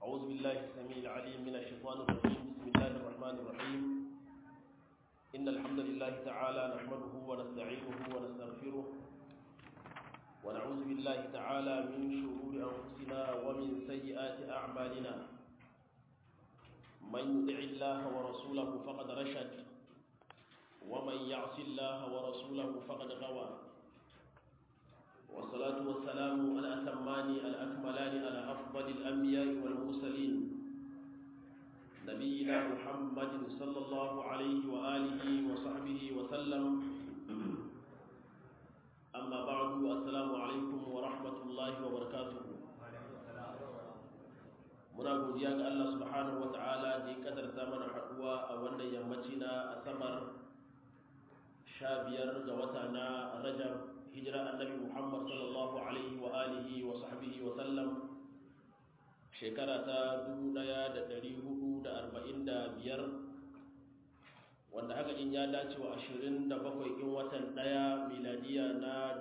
أعوذ بالله السميع العليم من الشيطان الرجيم بسم الله الرحمن الرحيم إن الحمد لله تعالى نحمده ونستعينه ونستغفره ونعوذ بالله تعالى من شرور أنفسنا ومن سيئات أعمالنا من يطع الله ورسوله فقد رشد ومن يعص الله ورسوله فقد غوى والصلاة والسلام الأتمان الأكملان على أفضل الأنبياء والمرسلين نبينا محمد صلى الله عليه وآله وصحبه وسلم أما بعد السلام عليكم ورحمة الله وبركاته muna godiya ga Allah subhanahu wa ta'ala da ya kadarta mana haduwa a wannan yammaci na asabar sha biyar ga wata na rajab hijira annabi muhammad sallallahu alaihi wa alihi wa sahbihi wa sallam shekara ta 1445 wanda haka in ya dace wa 27 in watan daya miladiya na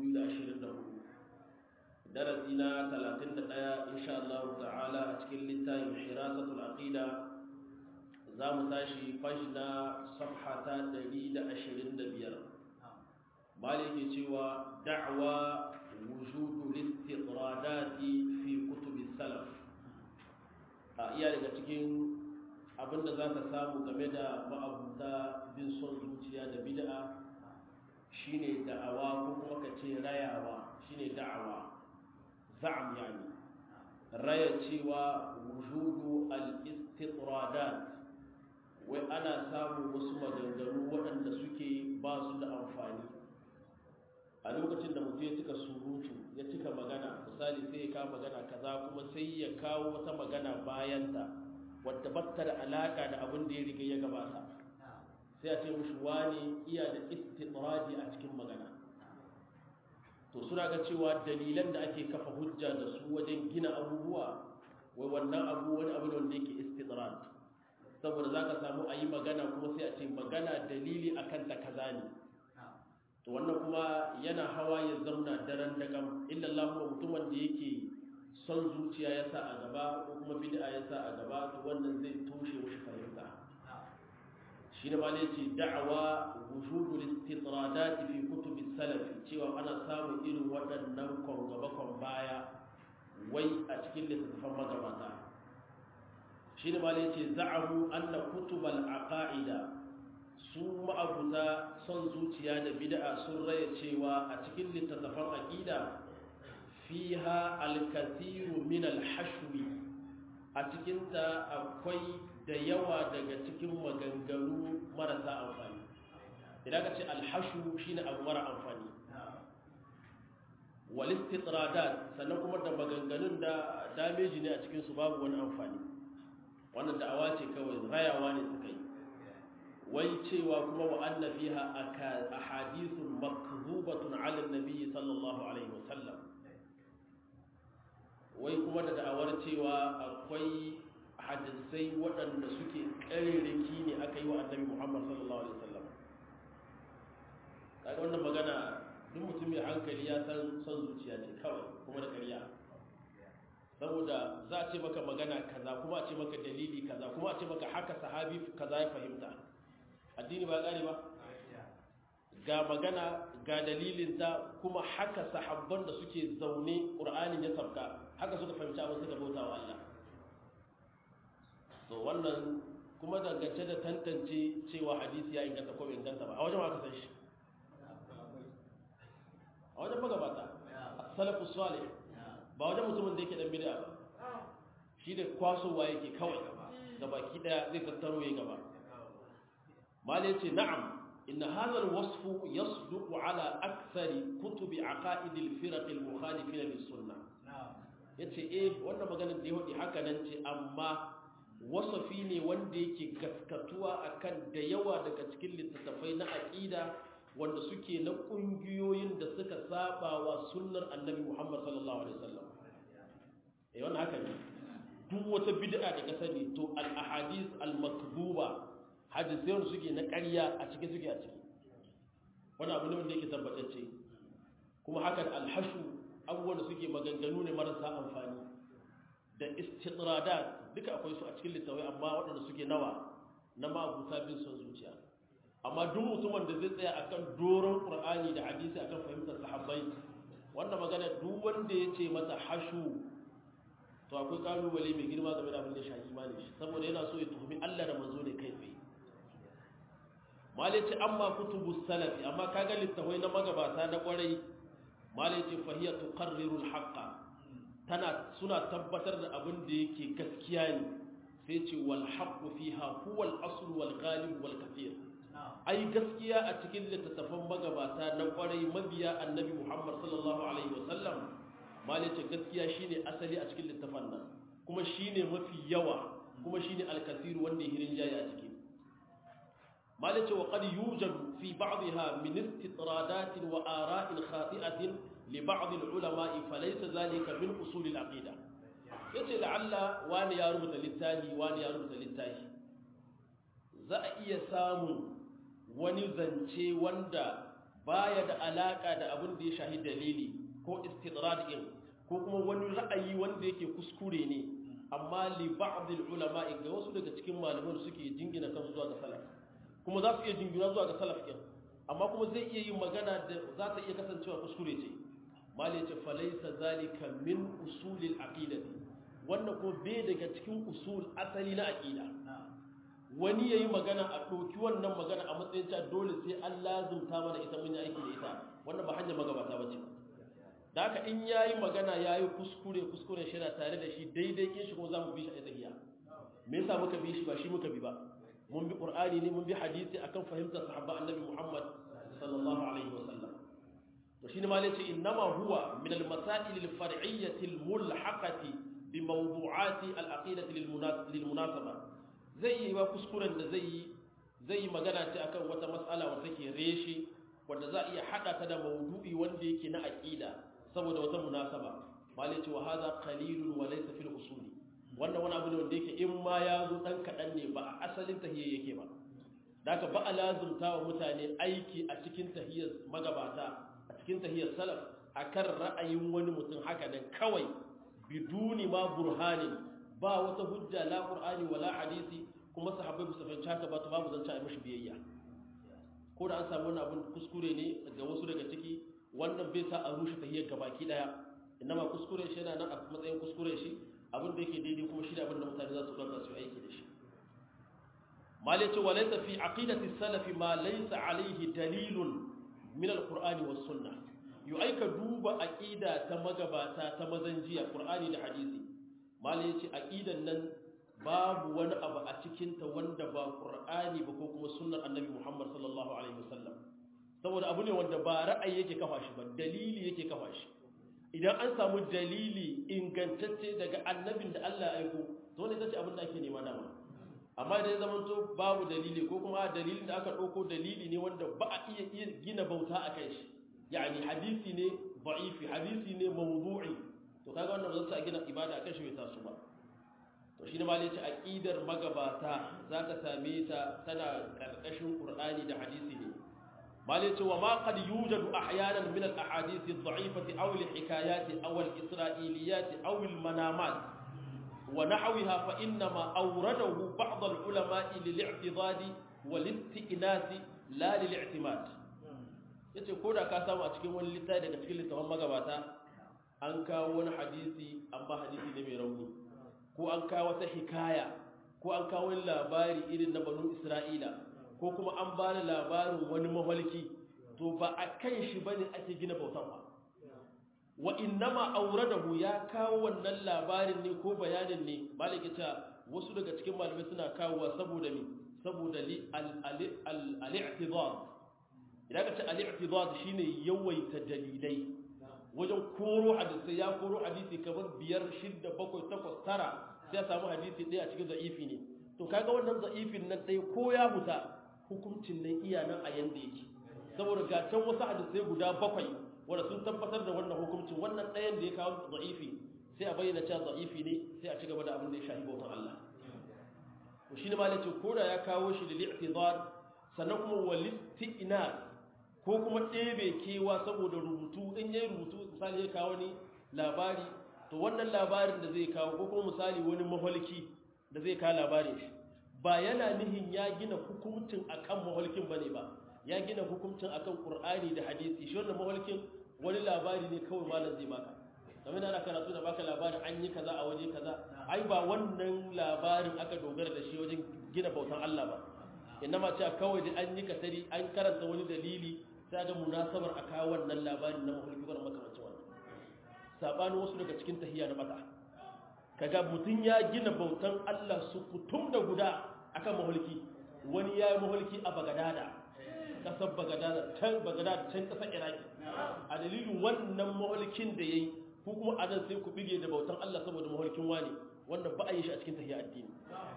2024 darasi na 31 insha Allah ta'ala a cikin littafin hirasatul aqida za mu tashi fashna safha ta 125 مالك سوى دعوى وجود الاستطرادات في كتب السلف iya daga cikin abin da za ka samu game da ma'abuta bin son zuciya da bid'a shine da'awa ko kuma ka ce rayawa shine da'awa za'am yani raya cewa wujudu al-istitradat wai ana samun wasu maganganu waɗanda suke ba su da amfani a lokacin da mutum ya cika surutu ya cika magana misali sai ya kawo magana kaza kuma sai ya kawo wata magana bayanta wadda batta da alaka da abin da ya riga ya gabata sai a ce mushi wani iya da istitradi a cikin magana to suna ga cewa dalilan da ake kafa hujja da su wajen gina abubuwa wai wannan abu wani abu ne wanda yake istitrad saboda za ka samu a yi magana kuma sai a ce magana dalili akan ta kaza ne to wannan kuma yana hawa ya zauna daren dagam illallahu mutumin da yake son zuciya ya sa a gaba ko kuma bid'a ya sa a gaba to wannan zai toshe mushi fahimta shi ne malai ce da'awa wujudu istitradat fi kutub salaf cewa ana samun irin waɗannan kon gaba kon baya wai a cikin littattafan magabata shi ne malai ce za'amu anna kutubal aqaida su ma'abuta son zuciya da bid'a sun raya cewa a cikin littattafan aqida fiha al-kathiru min al-hashwi a cikin ta akwai da yawa daga cikin maganganu marasa amfani idan ka ce al-hashwu shine abu mara amfani wal istitradat sannan kuma da maganganun da dameji ne a cikin su babu wani amfani wannan da'awa ce kawai rayawa ne suka yi wai cewa kuma wa anna fiha ahadithun makdhubatun ala nabi sallallahu alaihi wasallam wai kuma da da'awar cewa akwai hadisai waɗanda suke ƙarirriki ne aka yi wa annabi muhammad sallallahu alaihi wasallam kaga wannan magana duk mutum mai hankali ya san son zuciya ce kawai kuma da ƙarya saboda za a ce maka magana kaza kuma a ce maka dalili kaza kuma a ce maka haka sahabi kaza ya fahimta addini ba ƙari ba ga magana ga dalilinta kuma haka sahabban da suke zaune ƙur'anin ya sabka haka suka fahimci abin suka bauta wa Allah so wannan kuma dangance da tantance cewa hadisi ya inganta ko bai inganta ba a wajen haka san shi a wajen magabata salafu salih ba wajen mutumin da yake dan bid'a ba shi da kwasowa yake kawai da baki daya zai tattaro ya gaba malai ce na'am inna hadha alwasf yasduqu ala akthari kutubi aqaid alfirq almukhalifin lis-sunnah yace eh wannan maganar da ya hodi haka nan ce amma wasafi ne wanda yake gaskatuwa akan da yawa daga cikin littattafai na aqida wanda suke na kungiyoyin da suka saba wa sunnar annabi Muhammad sallallahu alaihi wasallam eh wannan haka ne duk wata bid'a da ka sani to al-ahadith al-makdhuba hadisai wanda suke na ƙarya a cikin suke a ciki wani abu ne wanda yake tabbatacce kuma hakan alhashu abubuwan da suke maganganu ne marasa amfani da istidradat duka akwai su a cikin littawai amma waɗanda suke nawa na ma'abuta bin son zuciya amma duk mutumin da zai tsaya akan doron qur'ani da hadisi akan fahimtar sahabbai wannan magana duk wanda ya ce masa hashu to akwai kalubale mai girma game da abin da shafi imani shi saboda yana so ya tuhumi Allah da manzo ne kai tsaye malaci amma kutubu salafi amma kaga littawai na magabata na kwarai malaci fahiya tuqarriru al-haqqa tana suna tabbatar da abin da yake gaskiya ne sai ce wal haqqu fiha huwa al-asl wal ghalib wal kathir ai gaskiya a cikin littattafan magabata na kwarai mabiya annabi Muhammad sallallahu alaihi wasallam malaci gaskiya shine asali a cikin littafan nan kuma shine mafi yawa kuma shine al-kathir wanda ya hirin jayi a ciki malaci wa qad yujadu fi ba'dha min istitradat wa ara'in khati'atin li ba'd al-ulama falaysa zalika min usul al-aqida yace la'alla wani ya rubuta littafi wani ya rubuta littafi za a iya samun wani zance wanda baya da alaka da abin da ya shahi dalili ko istidrad din ko kuma wani ra'ayi wanda yake kuskure ne amma li ba'd al-ulama ga wasu daga cikin malaman suke jingina kansu zuwa ga salaf kuma za su iya jingina zuwa ga salaf din amma kuma zai iya yin magana da za ta iya kasancewa kuskure ce mali ce falaisa zalika min usulil aqidati wannan ko bai daga cikin usul asali na aqida wani yayi magana a doki wannan magana a matsayin cewa dole sai an lazumta mana ita mun yi aiki da ita wannan ba hanyar magabata bace ba da haka in yayi magana yayi kuskure kuskure shi na tare da shi daidai kin shi kuma zamu bi shi a tahiya me yasa muka bi shi ba shi muka bi ba mun bi qur'ani ne mun bi hadisi akan fahimtar sahabba annabi muhammad sallallahu alaihi wasallam to shine ma yace innama huwa min al-masail al-far'iyyah al-mulhaqati bi mawdu'ati al-aqidah lil-munasaba zai yi ba kuskuren da zai yi zai yi magana ce akan wata mas'ala wanda take reshe wanda za iya hada ta da mawdu'i wanda yake na aqida saboda wata munasaba mal yace wa hadha qalilun wa laysa fil usuli wannan wani abu ne wanda yake in ma ya zo dan kadan ne ba a asalin tahiyya yake ba daga ba a lazumta wa mutane aiki a cikin tahiyyar magabata a cikin tahiyyar salaf akan ra'ayin wani mutum haka nan kawai biduni ma burhani ba wata hujja la qur'ani wala hadisi kuma sahabbai ba su fahimci haka ba to babu zance a mishi biyayya ko da an samu wani abin kuskure ne ga wasu daga ciki wannan bai sa a rushe tahiyyar gabaki daya inma kuskure shi yana nan a matsayin kuskure shi abin da yake daidai kuma shi da abin da mutane za su ɗauka su aiki da shi mal yace wa laysa fi aqidati salaf ma laysa alayhi dalilun min alqur'ani was sunnah yu aika duba aqida ta magabata ta mazanjiya qur'ani da hadisi mal yace aqidan nan babu wani abu a cikin ta wanda ba qur'ani ba ko kuma sunnar annabi muhammad sallallahu alaihi wasallam saboda abu ne wanda ba ra'ayi yake kafa shi ba dalili yake kafa shi idan an samu dalili ingantacce daga annabin da Allah ya aiko to ne zace abin da ake nema dama amma idan zaman to babu dalili ko kuma dalilin da aka dauko dalili ne wanda ba a iya iya gina bauta a kai shi yani hadisi ne da'ifi hadisi ne mawdu'i to kaga wannan ba za a gina ibada a kai shi bai taso ba to shine ma yace aqidar magabata zaka same ta tana karkashin qur'ani da hadisi ne مالك وما قد يوجد احيانا من الاحاديث الضعيفه او الحكايات او الاسرائيليات او المنامات ونحوها فانما اورده بعض العلماء للاعتضاد والاستئناس لا للاعتماد yace ko da ka samu a cikin wani littafi daga cikin littafin magabata an kawo wani hadisi amma hadisi ne mai rauni ko an kawo wata hikaya ko an kawo wani labari irin na banu isra'ila ko kuma an ba da labarin wani mahalki to ba a kan shi ba ne ake gina bautan ba wa innama auradahu ya kawo wannan labarin ne ko bayanin ne malaki ta wasu daga cikin malamai suna kawowa saboda me saboda li al-i'tidad idan ka ce al-i'tidad shine yawaita dalilai wajen koro hadisi ya koro hadisi kamar biyar shidda bakwai takwas tara sai ya samu hadisi ɗaya a cikin za'ifi ne to kaga wannan za'ifin nan ɗaya ko ya huta hukuncin nan iya nan a yanda yake saboda ga can wasu hadisai guda bakwai wanda sun tabbatar da wannan hukuncin wannan ɗayan da ya kawo za'ifi sai a bayyana cewa za'ifi ne sai a ci gaba da abin da ya shahi bautan Allah to shine ma yace ko da ya kawo shi da li'tidad sannan kuma walisti'na ko kuma ɗebe kewa saboda rubutu in yayi rubutu misali ya kawo ni labari to wannan labarin da zai kawo ko kuma misali wani maholki da zai kawo labarin shi ba yana nihin ya gina hukuncin akan maholkin bane ba ya gina hukuncin akan qur'ani da hadisi shi wannan maholkin wani labari ne kawai malam zai baka kamar ana karatu da baka labarin an yi kaza a waje kaza ai ba wannan labarin aka dogara da shi wajen gina bautan Allah ba innama ce kawai da an yi kasari an karanta wani dalili sai ga munasabar a kawo wannan labarin na maholki ko makamancin wannan sabanin wasu daga cikin tahiyya na mata kaga mutum ya gina bautan Allah su kutum da guda akan maholki wani ya yi maholki a bagadada kasar bagadada can bagadada can kasar iraki a dalilin wannan maholkin da ya yi ko kuma a nan sai ku bige da bautan Allah saboda maholkin wani wanda ba a yi shi a cikin tahiyya addini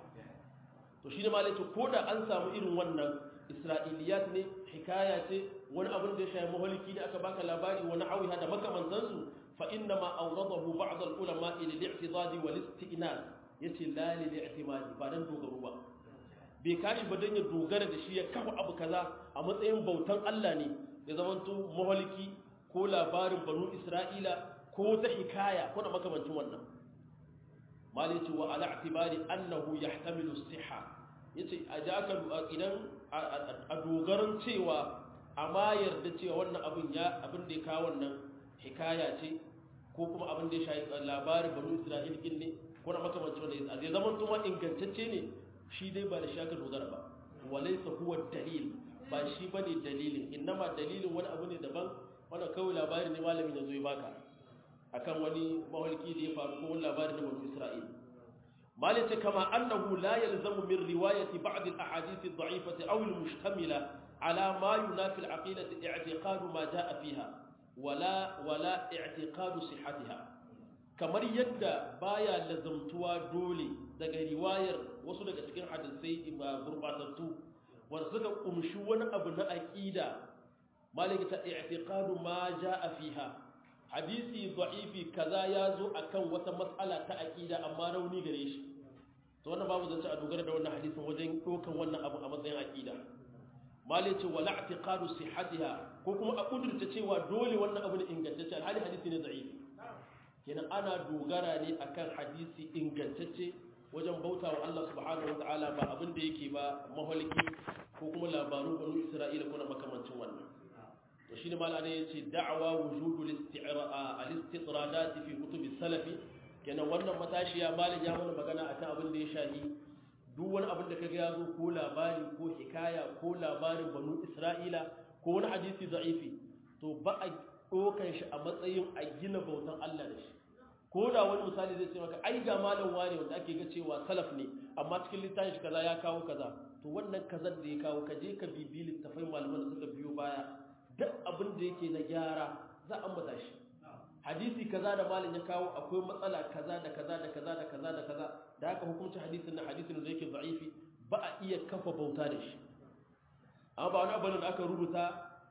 to shi ne ma laifin ko da an samu irin wannan isra'iliyat ne hikaya ce wani abin da ya shayi maholki ne aka baka labari wani awiha da makamantansu fa inna ma awradahu ba'd al-ulama ila al-i'tidad wal isti'nas yace la lil i'timadi ba dan dogaro ba bai kashi ba dan ya dogara da shi ya kafa abu kaza a matsayin bautan Allah ne ya zamanto maholki ko labarin banu Isra'ila ko ta hikaya ko da makamancin wannan malai ce wa ala i'tibari annahu yahtamilu as-sihha yace a jaka idan a dogaran cewa amma yarda cewa wannan abin ya abin da ya kawo wannan hikaya ce ko kuma abin da ya shayi labarin banu isra'il din ne ko na makamancin wanda ya zama tuma ingantacce ne shi dai ba da shi aka dogara ba walaysa huwa dalil ba shi bane dalilin innama dalilin wani abu ne daban wanda kawai labari ne malamin ya zo ya baka akan wani mahalki da ya faru ko wani labari na banu isra'il مالك كما أنه لا يلزم من رواية بعض الأحاديث الضعيفة أو المشتملة على ما ينافي العقيدة اعتقاد ما جاء فيها ولا ولا اعتقاد صحتها kamar yadda baya lazamtuwa dole daga riwayar wasu daga cikin hadisai ba gurbatattu wanda suka kumshi wani abu na aqida malaka ta i'tiqadu ma jaa fiha hadisi da'ifi kaza ya zo akan wata matsala ta aqida amma rauni gare shi to wannan babu zance a dogara da wannan hadisin wajen dokan wannan abu a matsayin aqida malai ce wala i'tiqadu sihhatiha ko kuma a kudurta cewa dole wannan abu ne ingantacce alhali hadisi ne da'ifi kenan ana dogara ne akan hadisi ingantacce wajen bautawa Allah subhanahu wataala ba abin da yake ba mahaliki ko kuma labaru banu Isra'ila ko na makamancin wannan to shine malana yace da'wa wujudul isti'ra al-istitradat fi kutub salafi kenan wannan matashiya malin ya mana magana akan abin da ya shahi duk wani abin da kaga ya zo ko labari ko hikaya ko labarin banu Isra'ila ko wani hadisi da'ifi to ba a dokan shi a matsayin a gina bautan Allah da shi ko da wani misali zai ce maka ai ga malam wane wanda ake ga cewa salaf ne amma cikin littafin shi kaza ya kawo kaza to wannan kazan da ya kawo ka je ka bibi littafai malaman da suka biyo baya duk abin da yake na gyara za a ambata shi hadisi kaza da malam ya kawo akwai matsala kaza da kaza da kaza da kaza da kaza da haka hukuncin hadisin na hadisin da yake da'ifi ba a iya kafa bauta da shi amma ba wani abin da aka rubuta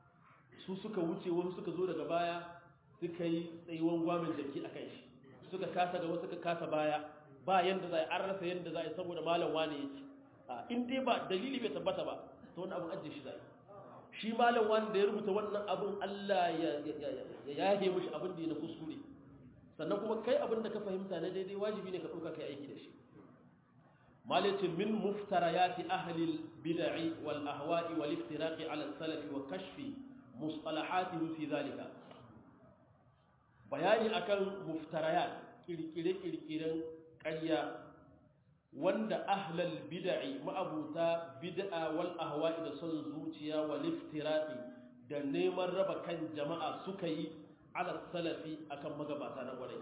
su suka wuce wasu suka zo daga baya suka yi tsayuwan gwamin jaki a kan shi suka kasa gaba suka kasa baya ba yanda za a an rasa yanda za a yi saboda malam wane yake in dai ba dalili bai tabbata ba to wani abin ajiye shi za shi malam wani da ya rubuta wannan abin Allah ya yahe mishi abin da ya na kuskure sannan kuma kai abin da ka fahimta na daidai wajibi ne ka ɗauka kai aiki da shi malitin min muftarayati ahli bid'i wal ahwa'i wal iftiraqi ala salafi wa kashfi mustalahatihi fi zalika bayani akan muftarayat kirkire-kirkiren ƙarya wanda ahlal bid'i ma'abuta bid'a wal ahwa'i da son zuciya wal iftiraqi da neman raba kan jama'a suka yi ala salafi akan magabata na gwarai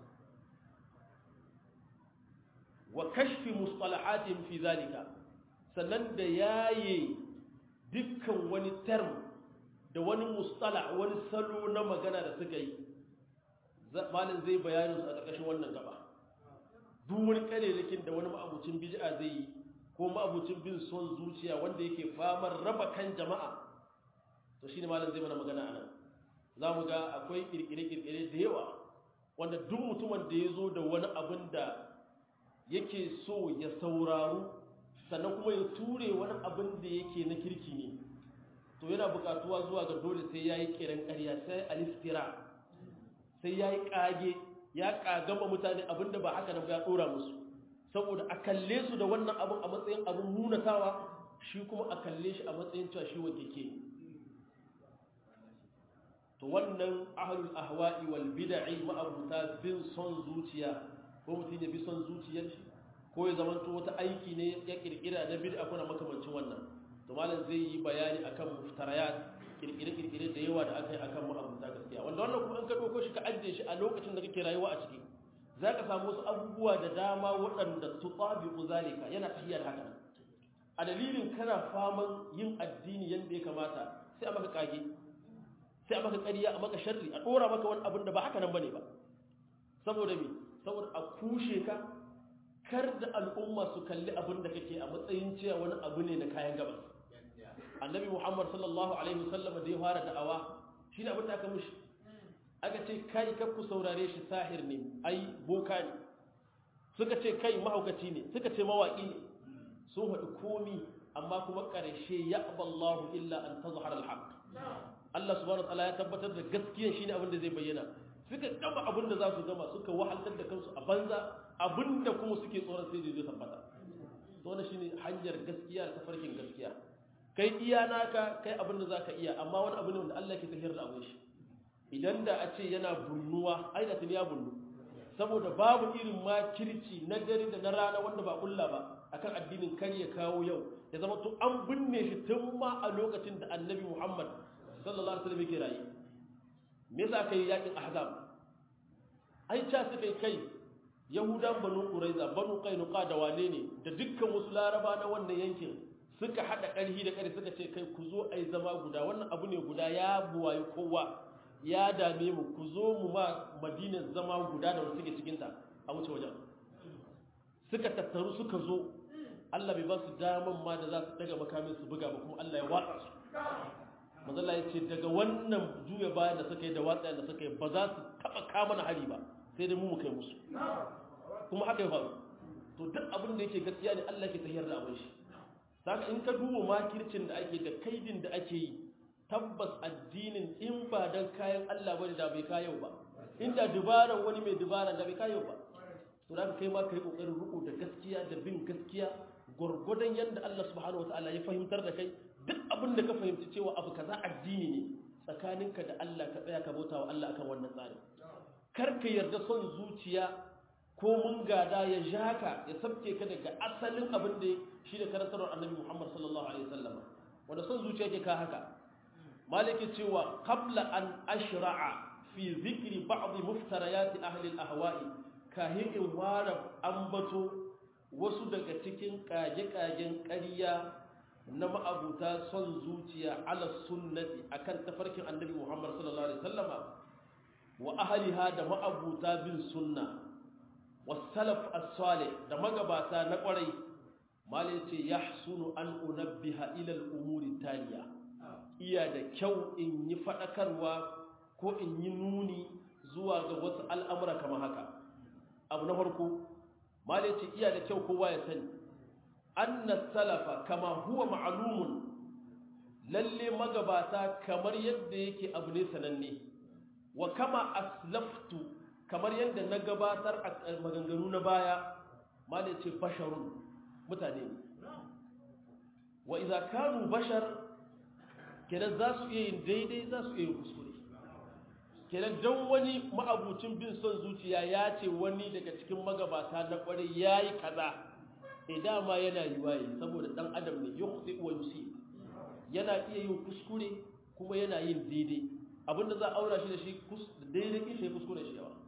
wa kashfi mustalahatin fi zalika sannan da yaye dukkan wani term da wani mustala wani salo na magana da suka yi malin zai bayanin su a ƙarƙashin wannan gaba duk wani ƙarerakin da wani ma'abucin bid'a zai yi ko ma'abucin bin son zuciya wanda yake famar raba kan jama'a to shine malin zai mana magana anan za mu ga akwai kirkire-kirkire da yawa wanda duk mutumin da ya zo da wani abin da yake so ya sauraru sannan kuma ya ture wani abin da yake na kirki ne to yana buƙatuwa zuwa ga dole sai ya yi kiran ƙarya sai alistira sai ya yi ƙage ya kagama mutane abinda ba haka nan ba ya dora musu saboda a kalle su da wannan abin a matsayin abin munatawa shi kuma a kalle shi a matsayin cewa shi wa keke to wannan ahlul ahwa'i wal bid'i ma'abuta bin son zuciya ko mutum ya bi son zuciyar shi ko ya zama to wata aiki ne ya kirkira na bid'a kuna makamancin wannan to malam zai yi bayani akan muftarayat kirkire-kirkire da yawa da aka yi akan ma'abuta gaskiya wanda wannan kuma in ka ɗauko shi ka ajiye shi a lokacin da kake rayuwa a ciki za ka samu wasu abubuwa da dama waɗanda su tsabiku zalika yana tahiyar haka a dalilin kana faman yin addini yadda ya kamata sai a maka kage sai a maka ƙarya a maka sharri a ɗora maka wani abin da ba haka nan bane ba saboda me saboda a kushe ka kar da al'umma su kalli abin da kake a matsayin cewa wani abu ne na kayan gabas annabi muhammad sallallahu alaihi wasallam da ya fara da'awa shi ne abin da aka mushi aka ce kai kar ku saurare shi sahir ne ai boka ne suka ce kai mahaukaci ne suka ce mawaki ne sun haɗu komi amma kuma ƙarshe ya aballahu illa an tazhar al-haq Allah subhanahu wataala ya tabbatar da gaskiya shine abin da zai bayyana suka gama abin da za su gama suka wahaltar da kansu a banza abinda kuma suke tsoron sai zai tabbata to wannan shine hanyar gaskiya da tafarkin gaskiya kai iya naka kai abin da zaka iya amma wani abu ne wanda Allah ke tafiyar da abin shi idan da a ce yana bunnuwa ai da tuni ya bunnu saboda babu irin makirci na dare da na rana wanda ba kulla ba akan addinin kar ya kawo yau ya zama to an binne shi tun ma a lokacin da annabi Muhammad sallallahu alaihi wasallam yake raye me yasa kai yakin ahzab ai ta suka kai yahudan banu quraiza banu qainuqa da wane ne da dukkan wasu laraba na wannan yankin suka hada karhi da karhi suka ce kai ku zo ai zama guda wannan abu ne guda ya buwayi kowa ya dame mu ku zo mu ma madinar zama guda da wanda suke cikinta a wuce wajen suka tattaru suka zo Allah bai ba su daman ma da za su daga makamin su buga ba kuma Allah ya watsa su mazalla ya ce daga wannan juya bayan da suka yi da watsa da suka yi ba za su taba kama na hari ba sai dai mu mu kai musu kuma haka ya faru to duk abin da yake gaskiya ne Allah ke tahiyar da abin shi saka in ka duba makircin da ake da kaidin da ake yi tabbas addinin in ba dan kayan Allah bane da bai kayo ba inda dubaran wani mai dubara da bai kayo ba to da kai ma kai kokarin ruku da gaskiya da bin gaskiya gurgudan yanda Allah subhanahu wataala ya fahimtar da kai duk abin da ka fahimci cewa abu kaza addini ne tsakaninka da Allah ka tsaya ka bauta wa Allah akan wannan tsari kar ka yarda son zuciya ko mun gada ya jaka ya sabke ka daga asalin abin da shi da karantarwar annabi Muhammad sallallahu alaihi wasallam wanda son zuciya ke ka haka maliki cewa qabla an ashra'a fi zikri ba'd muftarayat ahli al-ahwa'i kahin in wara ambato wasu daga cikin kage-kagen ƙarya na ma'abuta son zuciya ala sunnati akan tafarkin annabi Muhammad sallallahu alaihi wasallama wa ahliha da ma'abuta bin sunna wasalaf as-salih da magabata na kwarai malai ce yahsunu an unabbiha ila al-umuri taliya iya da kyau in yi fadakarwa ko in yi nuni zuwa ga wasu al'amura kamar haka abu na farko malai ce iya da kyau kowa ya sani anna salafa kama huwa ma'lumun lalle magabata kamar yadda yake abu ne sananne wa kama aslaftu kamar yadda na gabatar a maganganu na baya malai ce basharun mutane ne wa idza kanu bashar kenan za su iya yin daidai za su iya yin kuskure kenan don wani ma'abucin bin son zuciya ya ce wani daga cikin magabata na kwarai ya yi kaza e dama yana yi waye saboda dan adam ne yukhti wa yusi yana iya yin kuskure kuma yana yin daidai abinda za a aura shi da shi daidai kin shi kuskure shi yawa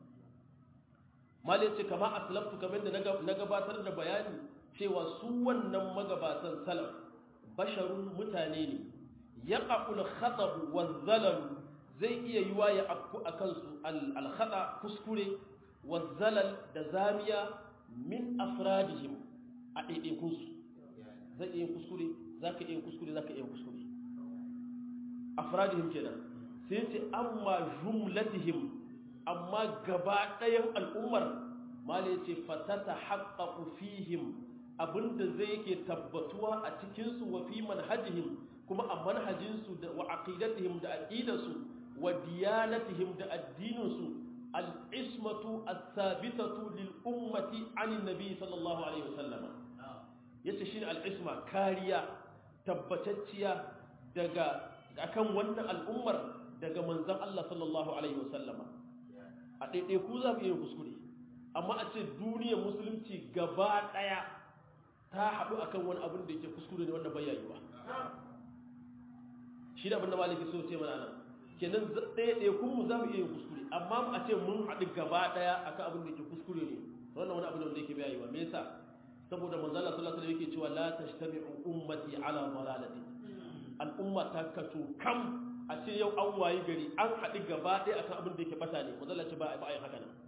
malai ce kama aslaftu kamar da na gabatar da bayani cewa su wannan magabatan salaf basharun mutane ne yaqul khatab wa zalal zai iya yiwa ya afku akan su al khata kuskure wa zalal da zamiya min afradihim a ɗaiɗaikun su zai iya kuskure zaka iya kuskure zaka iya kuskure afradihim kenan sai ce amma jumlatihim amma gaba ɗayan al'ummar mala ce fatata haƙaƙu fihim abinda zai yake tabbatuwa a cikinsu wa fi manhajihim kuma a manhajinsu da wa aqidatihim da aqidarsu wa diyanatihim da addininsu al-ismatu as-sabitatu lil ummati anin nabi sallallahu alaihi wasallama yace shine al-isma kariya tabbatacciya daga akan wannan al'ummar daga manzon Allah sallallahu alaihi wasallama a daidai ku za ku yi kuskure amma a ce duniyar musulunci gaba daya ta haɗu akan wani abin da yake kuskure ne wanda bai yayi ba shi da abin da maliki so ce mana nan kenan ɗaya ɗaya kun mu za mu iya yin kuskure amma a ce mun haɗu gaba ɗaya akan abin da yake kuskure ne wannan wani abin da yake bai yayi ba me yasa saboda manzala sallallahu alaihi yake cewa la tajtami'u ummati ala dalalati al'umma ta kato kam a ce yau an wayi gari an haɗu gaba ɗaya akan abin da yake bata ne manzala ce ba a yi haka nan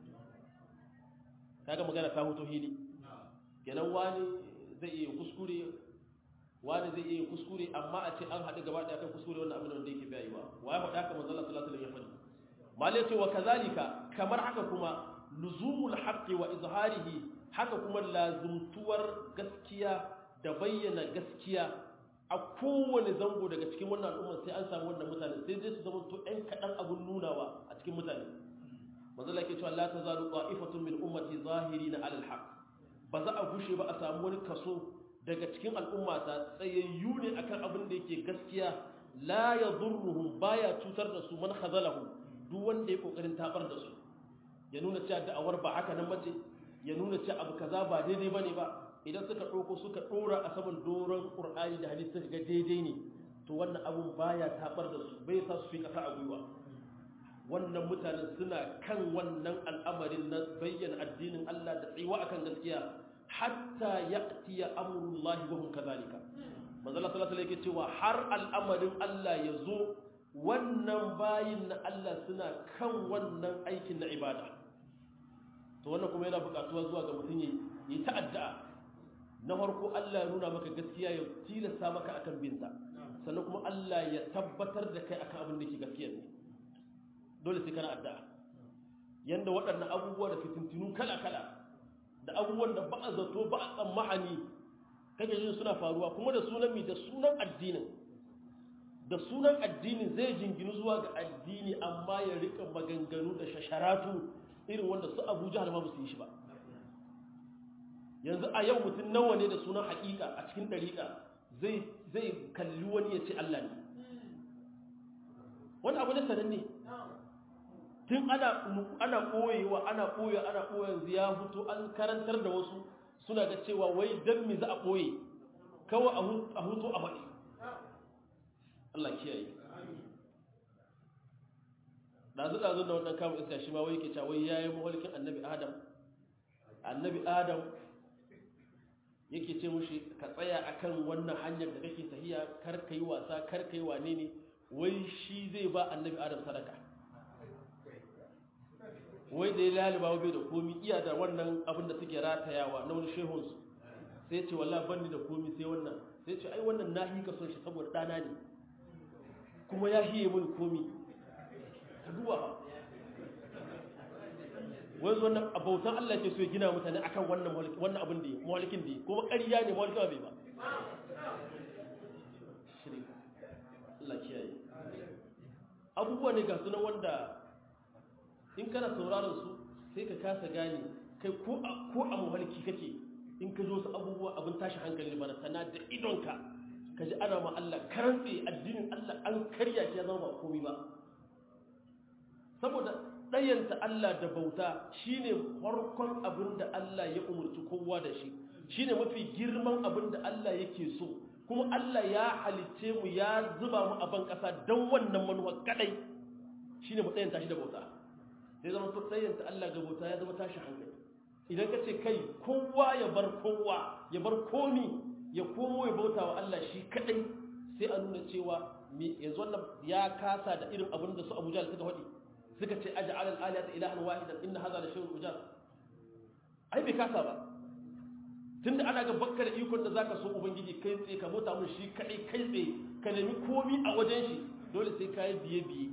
kaga magana ta hoto hili kenan wani zai iya kuskure wani zai iya kuskure amma a ce an haɗu gaba ɗaya kan kuskure wannan abin da yake bai wa waye faɗa haka manzo Allah sallallahu alaihi wasallam ya faɗi mali ce wa kazalika kamar haka kuma luzumul haqqi wa izharihi haka kuma lazumtuwar gaskiya da bayyana gaskiya a kowane zango daga cikin wannan al'umma sai an samu wannan mutane sai dai su zama to ɗan kaɗan abun nunawa a cikin mutane manzo Allah yake cewa la tazalu qa'ifatun min ummati zahirina 'ala al-haqq ba za a gushe ba a samu wani kaso daga cikin al'ummata tsayayyu ne akan abin da yake gaskiya la yadurruhum baya cutar da su man khazalahu duk wanda ya kokarin tabar da su ya nuna cewa da'awar ba haka nan bace ya nuna cewa abu kaza ba daidai bane ba idan suka ɗauko suka ɗora a saman doron ƙur'ani da hadisi suka ga daidai ne to wannan abun baya tabar da su bai sa su fi ƙasa a gwiwa wannan mutanen suna kan wannan al'amarin na bayyana addinin Allah da tsayuwa akan gaskiya hatta ya'tiya amrullahi wa hum kadhalika manzo Allah sallallahu alaihi wasallam cewa har al'amarin Allah ya zo wannan bayin na Allah suna kan wannan aikin na ibada to wannan kuma yana buƙatuwa zuwa ga mutum yi ta'adda na farko Allah ya nuna maka gaskiya ya tilasta maka akan binta sannan kuma Allah ya tabbatar da kai akan abin da ke gaskiya ne dole sai kana addu'a yanda waɗannan abubuwa da fitintinu kala-kala da abubuwan da ba a zato ba a tsammahani kake jin suna faruwa kuma da sunan mi da sunan addinin da sunan addinin zai jinginu zuwa ga addini amma ya rika maganganu da shasharatu irin wanda su Abu Jahal ma ba su yi shi ba yanzu a yau mutum nawa ne da sunan haƙiƙa a cikin ɗariƙa zai zai kalli wani ya ce Allah ne wani abu ne sananne tun ana ana koyewa ana koyewa ana koyewa yanzu ya fito an karantar da wasu suna da cewa wai dan me za a koye kawai a hutu a faɗi Allah kiyaye dazu dazu da wannan kamun iska shi ma wai yake cewa wai yayi muhalkin annabi Adam annabi Adam yake ce mushi ka tsaya akan wannan hanyar da kake tahiya kar kai wasa kar kai wane ne wai shi zai ba annabi Adam sadaka wai da ya laliba bai da komi iya da wannan abin da suke ratayawa na wani shehunsu sai ce wallah banni da komi sai wannan sai ce ai wannan na hika son shi saboda ɗana ne kuma ya hiye mun komi ta duba ba wai zo nan abautan Allah ke so ya gina mutane akan wannan wannan abin da mawalikin da kuma ƙarya ne mawalikin bai ba Allah kiyaye abubuwa ne ga sunan wanda in kana sauraron su sai ka kasa gane kai ko a ko a mahalki kake in ka zo su abubuwa abin tashi hankali bana sana da idonka ka ji ana ma Allah karantse addinin Allah an karya shi ya zama ba komai ba saboda ɗayanta Allah da bauta shine farkon abin da Allah ya umurci kowa da shi shine mafi girman abin da Allah yake so kuma Allah ya halicce mu ya zuba mu a ban ƙasa don wannan manuwa kadai shine mu ɗayanta shi da bauta sai zama to tsayanta Allah ga bauta ya zama tashi hankali idan ka ce kai kowa ya bar kowa ya bar komi ya komo ya bauta wa Allah shi kadai sai a nuna cewa yanzu wannan ya kasa da irin abin da su Abu Jahl suka faɗi suka ce aj'al al-alihata ilahan wahidan inna hadha la shay'un ujab ai bai kasa ba tunda ana ga bakka da ikon da zaka so ubangiji kai tsaye ka bauta mun shi kadai kai tsaye ka nemi komi a wajen shi dole sai kai biye biye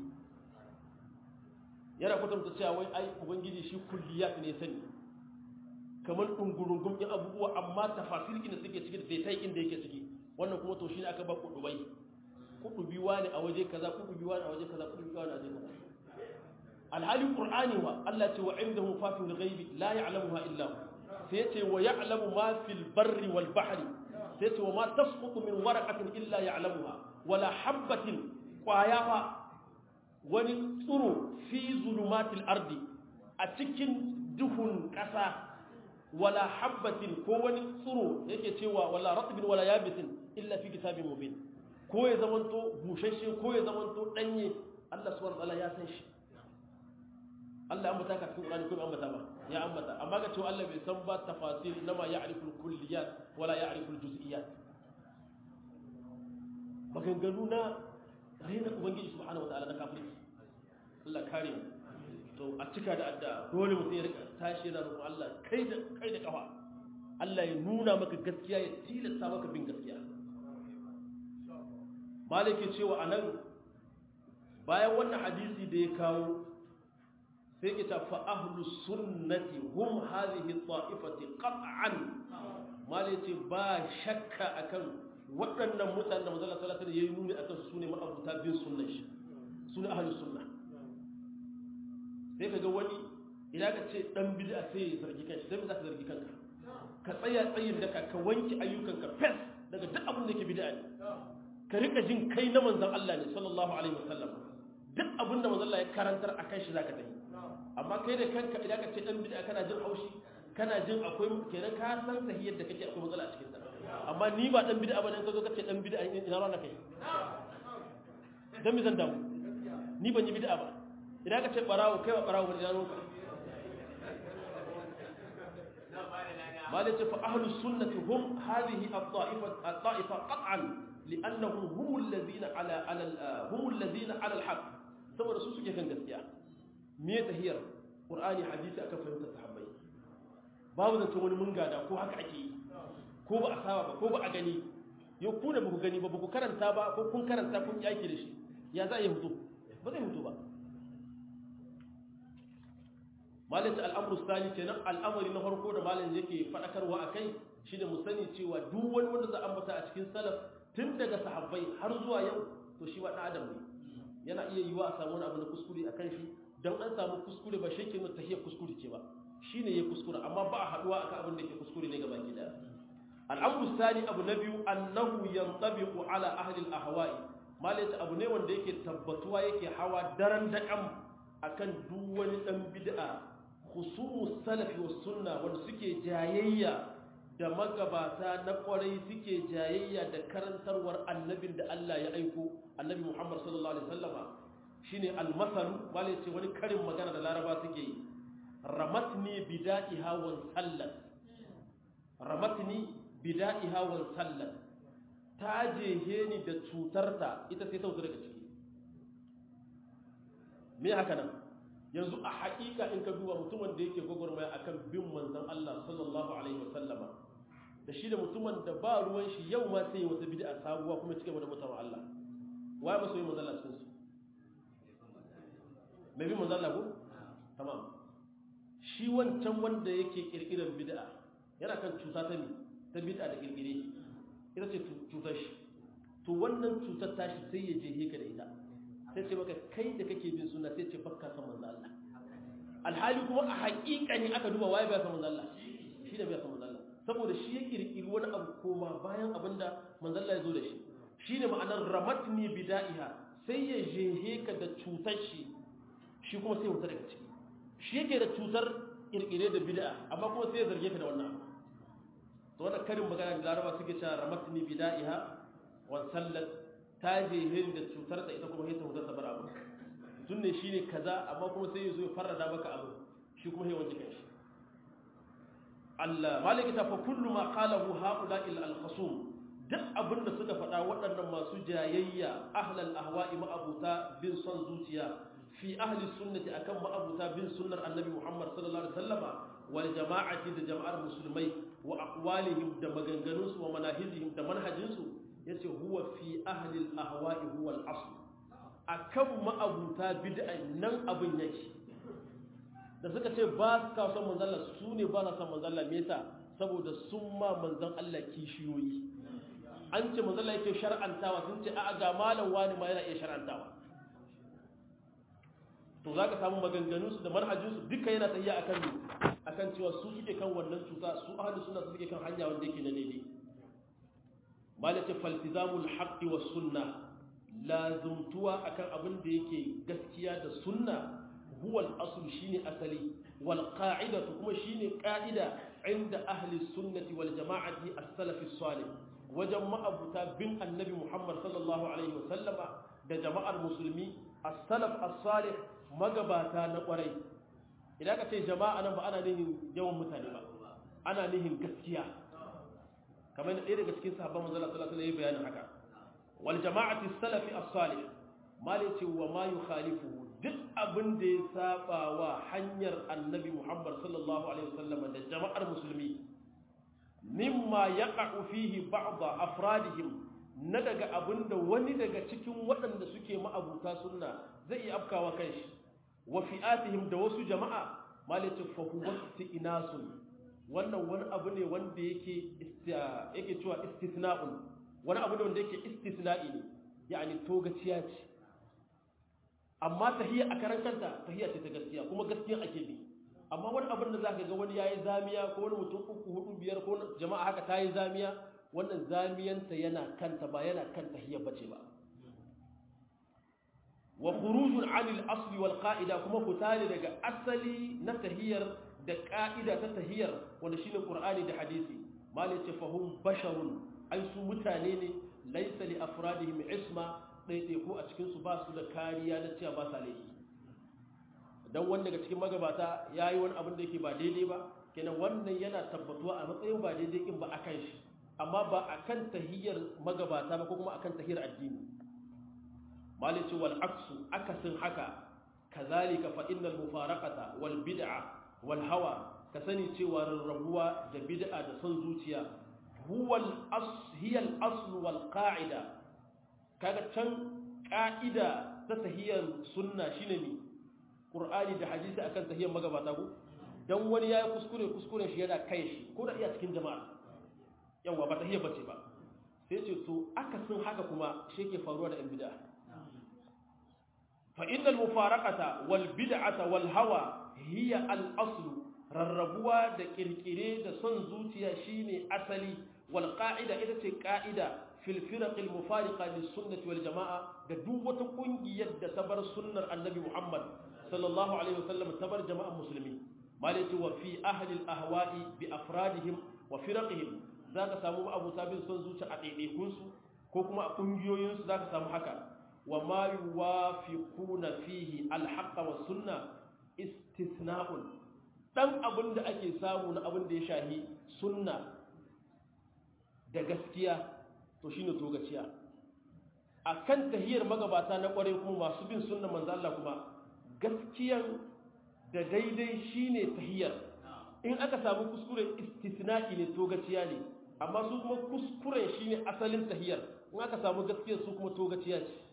yana kwatanta cewa wai ai ubangiji shi kulliyat ne sani kamar dungurungum din abubuwa amma tafasir da suke ciki da dai inda yake ciki wannan kuma to shine aka ba kudubai kudubi wani a waje kaza kudubi wani a waje kaza kudubi wani a waje kaza alhali qur'ani wa Allah ce wa indahu fatihul ghaibi la ya'lamuha illa hu sai ce wa ya'lamu ma fil barri wal bahri sai ce wa ma tasqutu min waraqatin illa ya'lamuha wala habatin qayafa wani tsuro fi zulumatil ardi a cikin duhun kasa wala habatin ko wani tsuro yake cewa wala ratbin wala yabisin illa fi kitabin mubin ko ya zamanto bushashe ko ya zamanto danye Allah subhanahu wa ta'ala ya san shi Allah ya ambata ka cikin Qur'ani ko bai ambata ba ya ambata amma ga cewa Allah bai san ba tafasil nama ya'rifu al-kulliyat wala ya'rifu al-juz'iyat maganganu na raina ubangiji subhanahu wataala na kafirci Allah kare mu to a cika da addu'a dole mutum ya rika tashi yana roƙon Allah kai da kai da kafa Allah ya nuna maka gaskiya ya tilasta maka bin gaskiya malike cewa anan bayan wannan hadisi da ya kawo sai ke tafi ahlu sunnati hum hadhihi ta'ifati qat'an malai ce ba shakka akan waɗannan mutanen da manzon sallallahu alaihi wasallam yayi nuni akan su ne ma'abuta bin sunnar shi sune ahlu sunna sai kaga wani idan ka ce dan bid'a sai ya zargi kanshi sai za ka zargi kanka ka tsaya tsayin da ka wanke ayyukanka fes daga duk abin da yake bid'a ne ka rika jin kai na manzon Allah ne sallallahu alaihi wasallam duk abin da manzon Allah ya karantar akan shi zaka tafi amma kai da kanka idan ka ce dan bid'a kana jin haushi kana jin akwai kenan ka san sahiyar da kake akwai matsala a cikin ta amma ni ba dan bid'a bane ka zo ka ce dan bid'a ina rana kai dan mi zan damu ni ban yi bid'a ba idan ka ce barawo kai ba barawo bane ina ranka malaka fa ahlus sunnati hum hadhihi at-ta'ifa at-ta'ifa qat'an li'annahum hum alladhina ala ala hum alladhina ala al-haqq saboda su suke kan gaskiya me tahiyar qur'ani hadisi aka fahimta sahabbai babu da wani mun gada ko haka ake yi ko ba a saba ba ko ba a gani yau ku da ba ku gani ba ba ku karanta ba ko kun karanta kun yi aiki da shi ya za a yi hutu ba zai hutu ba malin ta al'amuru sani kenan al'amari na farko da malin yake faɗakarwa a kai shi da mu sani cewa duk wani wanda za a ambata a cikin salaf tun daga sahabbai har zuwa yau to shi wa ɗan adam ne yana iya yiwa a samu wani abu na kuskure a kan shi don an samu kuskure ba shi ke nuna tahiyar kuskure ce ba shi ne ya kuskure amma ba a haɗuwa akan abin da ke kuskure ne gaba ki daya al'amru sani abu na biyu annahu yantabiqu ala ahli al-ahwa'i malaka abu ne wanda yake tabbatuwa yake hawa daren daƙam akan duk wani dan bid'a khusumus salafi was sunna wanda suke jayayya da magabata na kwarai suke jayayya da karantarwar annabin da Allah ya aiko annabi Muhammad sallallahu alaihi wasallama shine almasalu bale ce wani karin magana da laraba suke yi ramatni bida'iha wan sallat ramatni bida'iha wan sallat ta jehe ni da cutarta ita sai ta wuce daga ciki me haka nan yanzu a haƙiƙa in ka duba mutumin da yake gwagwarmaya akan bin manzon Allah sallallahu alaihi wasallama da shi da mutumin da ba ruwan shi yau ma sai wata bid'a sabuwa kuma cike da mutawan Allah waye masoyi manzon Allah cikin su mai bi manzon Allah ko tamam shi wancan wanda yake kirkirar bid'a yana kan cuta ta mi ta bid'a da kirkire ita ce cutar shi to wannan cutar tashi sai ya je ka da ita sai ce maka kai da kake bin suna sai ce fakka san manzo Allah alhali kuma a haƙiƙa ne aka duba waye bai san manzo Allah shi da bai san manzo Allah saboda shi ya kirkiri wani abu koma bayan abinda manzo Allah ya zo da shi shine ma'anar ramatni bida'iha sai ya jehe ka da cutar shi shi kuma sai ya wuta daga ciki shi yake da cutar kirkire da bid'a amma kuma sai ya zarge ka da wannan abu to wannan karin magana da Laraba suke cewa ramatni bida'iha wa sallat ta je hin da cutar da ita kuma sai ta huta sabar abu tun ne shine kaza amma kuma sai ya zo ya farrada maka abu shi kuma sai wanke kanshi Allah maliki ta fa kullu ma qalahu haula illa al-khasum duk abinda suka faɗa waɗannan masu jayayya ahlal ahwa'i ma'abuta bin son zuciya fi ahli sunnati akan ma'abuta bin sunnar annabi Muhammad sallallahu alaihi wasallama wal jama'ati da jama'ar musulmai wa aqwalihim da maganganunsu wa manahijihim da manhajinsu yace huwa fi ahli al ahwa'i huwa al asl akan ma'abuta bid'a nan abin yake da suka ce ba su kawo son manzon Allah su ne ba na son manzon Allah me yasa saboda sun ma manzon Allah kishiyoyi an ce manzon Allah yake shar'antawa sun ce a'a ga malam wani ma yana iya shar'antawa to za ka samu maganganunsu da manhajinsu duka yana tsayiya akan akan cewa su suke kan wannan cuta su ahli sunna su suke kan hanya wanda yake na daidai malaka faltizamul haqqi was sunna lazumtuwa akan abin da yake gaskiya da sunna huwa al-asl shine asali wal qa'idatu kuma shine qa'ida inda ahli sunnati wal jama'ati as-salaf as-salih wajen ma'abuta bin annabi Muhammad sallallahu alaihi wasallama da jama'ar musulmi as-salaf as-salih magabata na kwarai idan ka ce jama'a nan ba ana nihin yawan mutane ba ana nihin gaskiya kamar da ɗaya daga cikin sahabban manzala sallallahu alaihi bayanin haka wal jama'ati as-salafi as-salih mali ce wa ma yukhalifu duk abin da ya saba wa hanyar annabi Muhammad sallallahu alaihi wasallama da jama'ar musulmi mimma yaqa'u fihi ba'd afradihim na daga abinda wani daga cikin waɗanda suke ma'abuta sunna zai iya afkawa kanshi wa fi'atihim da wasu jama'a malatu fa huwa istinasun wannan wani abu ne wanda yake yake cewa istithna'un wani abu ne wanda yake istisna'i ne yani togaciya ce amma tahiyya a karan kanta tahiyya ce ta gaskiya kuma gaskiya ake bi amma wani abin da zaka ga wani yayi zamiya ko wani mutum uku hudu biyar ko jama'a haka tayi zamiya wannan zamiyanta yana kanta ba yana kan tahiyya bace ba wa khurujun 'anil asli wal qa'ida kuma fitali daga asali na tahiyyar da ka'ida ta tahiyyar wanda shine qur'ani da hadisi mali ce fahum basharun ai su mutane ne laysa li afradihim isma daidai ko a cikin su ba su da kariya na cewa ba sa laifi dan wanda daga cikin magabata yayi wani abin da yake ba daidai ba kenan wannan yana tabbatuwa a matsayin ba daidai in ba akan shi amma ba akan tahiyyar magabata ba ko kuma akan tahiyyar addini malici wal aksu akasin haka kazalika fa innal mufaraqata wal bid'a wal hawa ka sani cewa rarrabuwa da bid'a da son zuciya huwa al as hiya al asl wal qa'ida kaga can ka'ida ta tahiyyar sunna shine mi qur'ani da hadisi akan tahiyyar magabata ko dan wani yayi kuskure kuskuren shi yana kai shi ko da iya cikin jama'a yawa ba tahiyyar bace ba sai ce to akasin haka kuma shi ke faruwa da yan bid'a فإن المفارقة والبدعة والهوى هي الأصل رربوا دا كركري دا صنزوتيا شيني أصلي والقاعدة إذا قاعدة في الفرق المفارقة للسنة والجماعة دا دوة قنجي يد تبر سنة النبي محمد صلى الله عليه وسلم تبر جماعة مسلمين ما وفي أهل الأهواء بأفرادهم وفرقهم ذاك سامو أبو سابين صنزوتيا أتيني كنسو كوكما قنجيو ينسو ذاك سامو حكا وما يوافقون فيه الحق والسنة استثناء dan abin da ake samu na abin da ya shahi sunna da gaskiya to shine togaciya akan tahiyar magabata na kware kuma masu bin sunna manzo Allah kuma gaskiyan da daidai shine tahiyar in aka samu kuskure istisna'i ne togaciya ne amma su kuma kuskuren shine asalin tahiyar in aka samu gaskiyar su kuma togaciya ce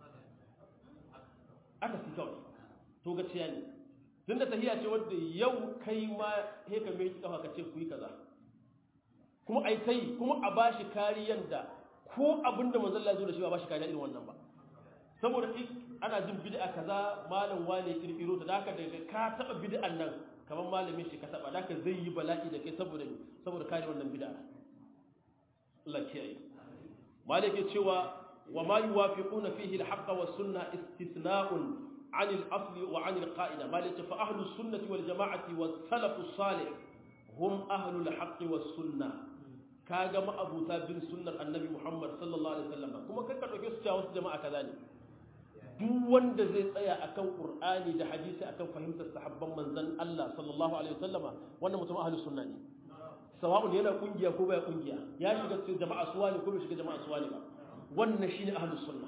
aka fi kawai to gaciya ne tun da tahiya ce wadda yau kai ma he ka mai kafa ka ce ku yi kaza kuma ai tai kuma a bashi kariyan da ko abin da manzon Allah ya zo da shi ba bashi kariya irin wannan ba saboda ana jin bid'a kaza malam wane kirkiro ta daka daga ka taba bid'an nan kamar malamin shi ka taba daka zai yi bala'i da kai saboda saboda kare wannan bid'a Allah kiyaye malike cewa وما يوافقون فيه الحق والسنة استثناء عن الأصل وعن القائدة ما فأهل السنة والجماعة والسلف الصالح هم أهل الحق والسنة كاغا ما أبو تابين سنة النبي محمد صلى الله عليه وسلم كما كان كان يسجى wasu jama'a كذلك duk wanda zai tsaya akan Qur'ani da hadisi akan fahimtar sahabban manzon Allah sallallahu alaihi wasallama wannan mutum ahlus sunna ne sawa'un yana kungiya ko baya kungiya ya shiga cikin jama'a suwa ne ko bai shiga jama'a suwa ne ba wannan shi ne ahalus sunna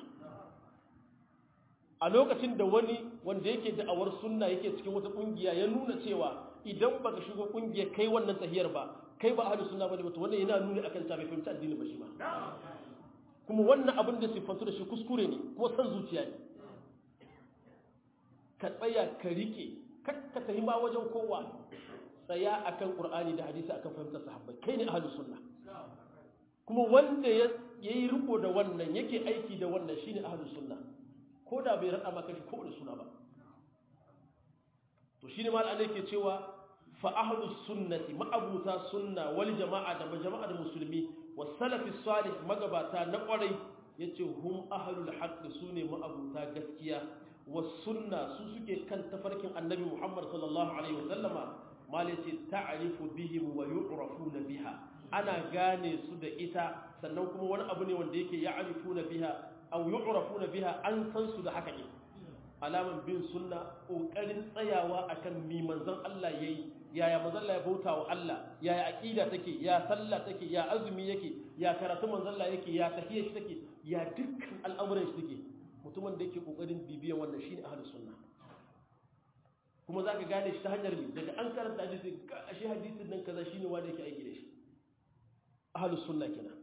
a lokacin da wani wanda yake da'awar sunna yake cikin wata kungiya ya nuna cewa idan baka shigo kungiya kai wannan tahiyar ba kai ba ahalus sunna bane wato wannan yana nuni akan ta bai fahimci addini ba shi ba kuma wannan abin da sifantu da shi kuskure ne kuma san zuciya ne ka tsaya ka rike kakka tahi ma wajen kowa tsaya akan qur'ani da hadisi akan fahimtar sahabbai kai ne ahalus sunna kuma wanda ya yi riko da wannan yake aiki da wannan shine ahlus sunna ko da bai rada maka shi ko da suna ba to shine mal Allah yake cewa fa ahlus sunnati ma'abuta sunna wal jama'a da jama'a da musulmi was salafi salih magabata na kwarai yace hum ahlul haqq sune ma'abuta gaskiya was sunna su suke kan tafarkin annabi Muhammad sallallahu alaihi wasallama mal yace ta'rifu bihim wa yu'rafuna biha ana gane su da ita sannan kuma wani abu ne wanda yake ya'rifuna biha aw yu'rafuna biha an san su da haka ne alaman bin sunna kokarin tsayawa akan mi manzon Allah yayi yaya manzon Allah ya bauta wa Allah yaya aqida take ya sallah take ya azumi yake ya karatu manzon Allah yake ya tahiyya shi take ya dukkan al'amuran shi take mutumin da yake kokarin bibiyan wannan shine ahlus sunna kuma zaka gane shi ta hanyar mi daga an karanta hadisi ashe hadisin nan kaza shine wanda yake aiki da shi ahlus sunna kenan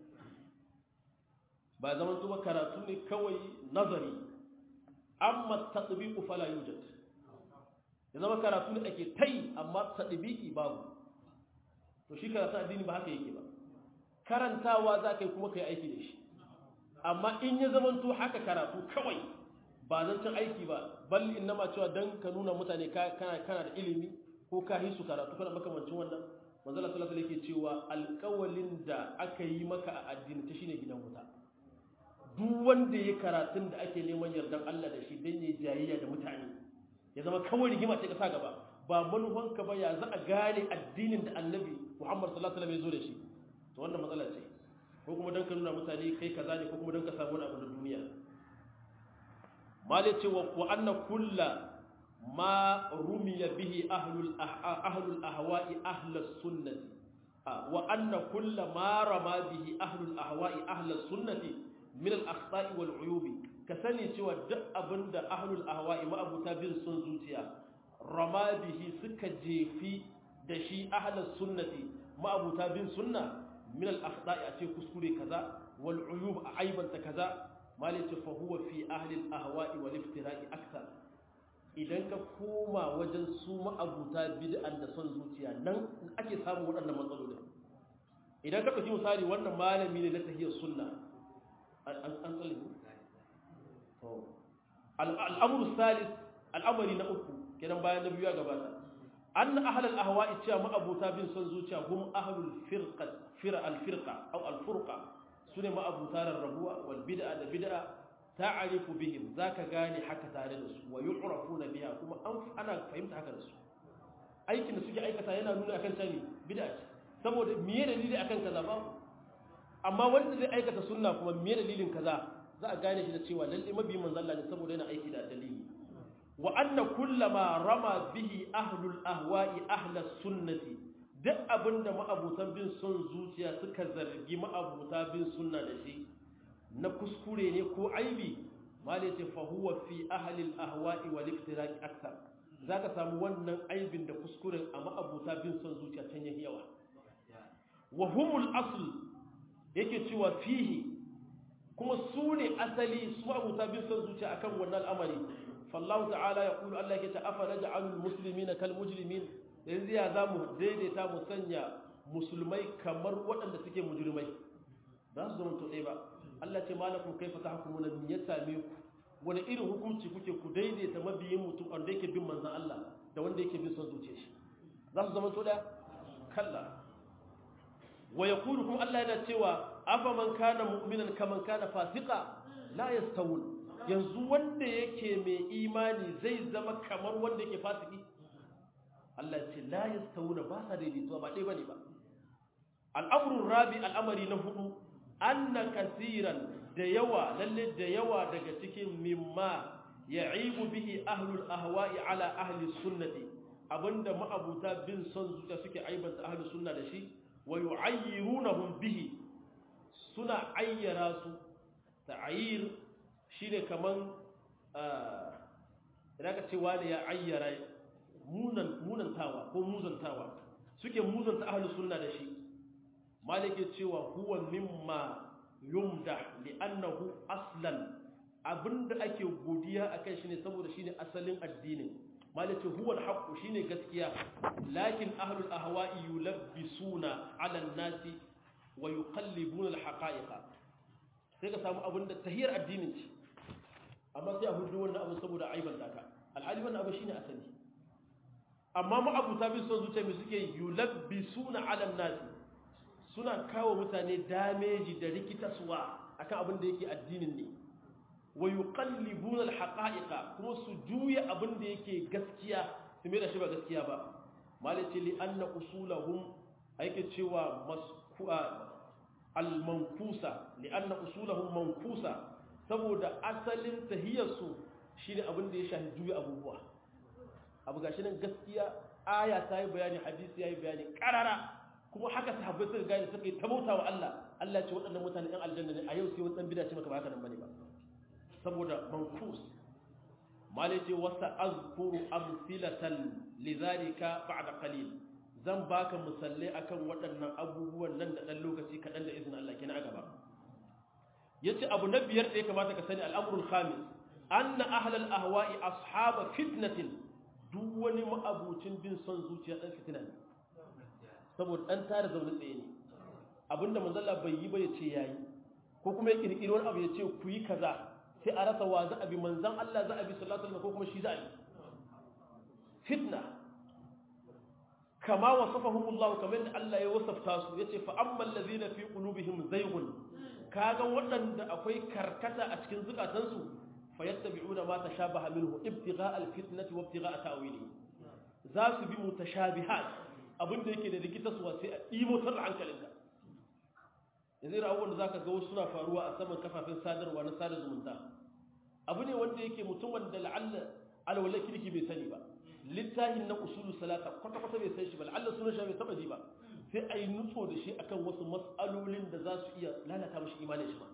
ba zaman tuba karatu ne kawai nazari amma tatbiqu fala yujad ya zama karatu ne ake tai amma tatbiqi babu to shi karatu addini ba haka yake ba karantawa za ka yi kuma kai aiki da shi amma in ya zama to haka karatu kawai ba zan cin aiki ba bal innama cewa dan ka nuna mutane kana kana da ilimi ko ka hisu karatu kana makamancin wannan manzala sallallahu alaihi yake cewa alƙawalin da aka yi maka a addini ta shine gidan wuta duk wanda ya karatun da ake neman yardan Allah da shi dan yayi jayayya da mutane ya zama kawai rigima ce ka sa gaba ba manufanka ba ya za a gane addinin da annabi Muhammad sallallahu alaihi wasallam ya zo da shi to wannan matsala ce ko kuma dan ka nuna mutane kai kaza ne ko kuma dan ka samu wani abu na duniya malai ce wa anna kullu ma rumiya bihi ahlul ahlul ahwa'i ahlus sunnati wa anna kullu ma rama bihi ahlul ahwa'i ahlus sunnati min al-akhta'i wal uyubi ka sani cewa duk abinda ahlul ahwa'i ma'abuta bin sun zuciya rama bihi suka jefi da shi ahlus sunnati ma'abuta bin sunna min al-akhta'i a ce kuskure kaza wal uyub a aibanta kaza malaka fa huwa fi ahli al-ahwa'i wal iftira'i akthar idan ka koma wajen su ma'abuta bid'an da son zuciya nan ake samun waɗannan matsalolin idan ka ɗauki misali wannan malami ne na tahiyar sunna an tsalle al'amuru salis al'amari na uku kenan bayan na biyu ya gabata an na ahalar ahawa'i cewa ma'abuta bin son zuciya hum ahalul fira alfirka au alfurka su ne ma'abuta rarrabuwa wal bid'a da bid'a ta'arifu bihim zaka gane haka tare da su wa yu'rafuna biha kuma an ana fahimta haka da su aikin da suke aikata yana nuna akan cewa bid'a ce saboda miye dalili akan kaza ba amma wanda zai aikata sunna kuma miye dalilin kaza za a gane shi da cewa lalle mabi manzon Allah ne saboda yana aiki da dalili wa anna kullama rama bihi ahlul ahwa'i ahlus sunnati duk abinda ma'abutan bin son zuciya suka zargi ma'abuta bin sunna da shi na kuskure ne ko aibi mali ce fa huwa fi ahli al-ahwa'i wal iftiraq akthar zaka samu wannan aibin da kuskuren a ma'abuta bin son zuciya can yayi yawa wa humul asl yake cewa fihi kuma su ne asali su ma'abuta bin son zuciya akan wannan al'amari fallahu ta'ala ya kulu Allah yake ta afa naj'alul muslimina kal mujrimin yanzu ya zamu daidaita mu sanya musulmai kamar waɗanda suke mujrimai ba su zama to ɗaya ba Allah ce malakum kaifa tahkumuna min ya same ku wani irin hukunci kuke ku daidaita mabiyin mutum wanda yake bin manzon Allah da wanda yake bin son zuciyar shi za su zama to ɗaya kalla wa yaqulu kuma Allah yana cewa afa man kana mu'minan kaman kana fasiqa la yastawun yanzu wanda yake mai imani zai zama kamar wanda yake fasiki Allah ya ce la yastawuna ba sa daidaituwa ba dai bane ba al'amrun rabi al'amari na hudu anna kasiran da yawa lalle da yawa daga cikin mimma ya'ibu bihi ahlul ahwa'i ala ahli sunnati abinda ma'abuta bin son zuciya suke aibanta ahli sunna da shi wa yu'ayyirunahum bihi suna ayyara su ta'ayir shine kaman idan ka ce wani ya ayyara munan munantawa ko muzantawa suke muzanta ahli sunna da shi malike cewa huwa mimma yumda li'annahu aslan abinda ake godiya akan shi ne saboda shine asalin addinin malike huwa alhaq shine gaskiya lakin ahlul ahwa'i yulabbisuna 'ala an-nasi wa yuqallibuna alhaqa'iqa sai ka samu abinda tahiyar addinin ce amma sai a hudu wannan abu saboda aiban daka alhali wannan abu shine asali amma ma'abuta bin son zuciya mai suke yulabbisuna ala nasi suna kawo mutane dameji da rikitaswa akan abin da yake addinin ne wa yuqallibuna alhaqa'iqa kuma su juya abin da yake gaskiya su mai da shi ba gaskiya ba malaci li anna usulahum yake cewa masku'a al-mankusa li anna usulahum mankusa saboda asalin tahiyarsu shine abin da ya shafi juya abubuwa abu gashi nan gaskiya aya ta yi bayani hadisi ya yi bayani karara kuma haka sahabbai suka gane suka yi tabauta wa Allah Allah ya ce waɗannan mutane ɗan aljanna ne a yau sai wani ɗan bida ce maka ba haka nan bane ba saboda mankus mali ce wasa azkuru amsilatan lidhalika ba'da qalil zan baka misalai akan waɗannan abubuwan nan da ɗan lokaci kaɗan da izinin Allah kina a gaba yace abu na biyar da ya kamata ka sani al'amrul khamis anna ahlal ahwa'i ashaba fitnatin duk wani ma'abucin bin son zuciya dan fitina ne saboda dan tare zaune tsaye ne abinda manzalla bai yi ba ya ce yayi ko kuma ya kirkiri wani abu ya ce ku yi kaza sai a rasa wa za a bi manzan Allah za a bi sallallahu alaihi ko kuma shi za a bi fitna kama wasafahum Allah kamar yadda Allah ya wasafta su yace fa ammal ladhina fi qulubihim zayghun kaga waɗanda akwai karkata a cikin zukatansu fayattabi'una ma tashabaha minhu ibtigha'a alfitnati wa ibtigha'a ta'wili za su bi mutashabihat abinda yake da rikita su sai a dimo tar hankalinka yanzu ira abubuwan da zaka ga wasu suna faruwa a saman kafafen sadarwa na sada zumunta abu ne wanda yake mutum wanda la'alla alwala kirki bai sani ba littafin na usulu salata kwata kwata bai san shi ba la'alla sunan shi bai taba ji ba sai a yi nutso da shi akan wasu matsalolin da za su iya lalata mashi imanin shi ba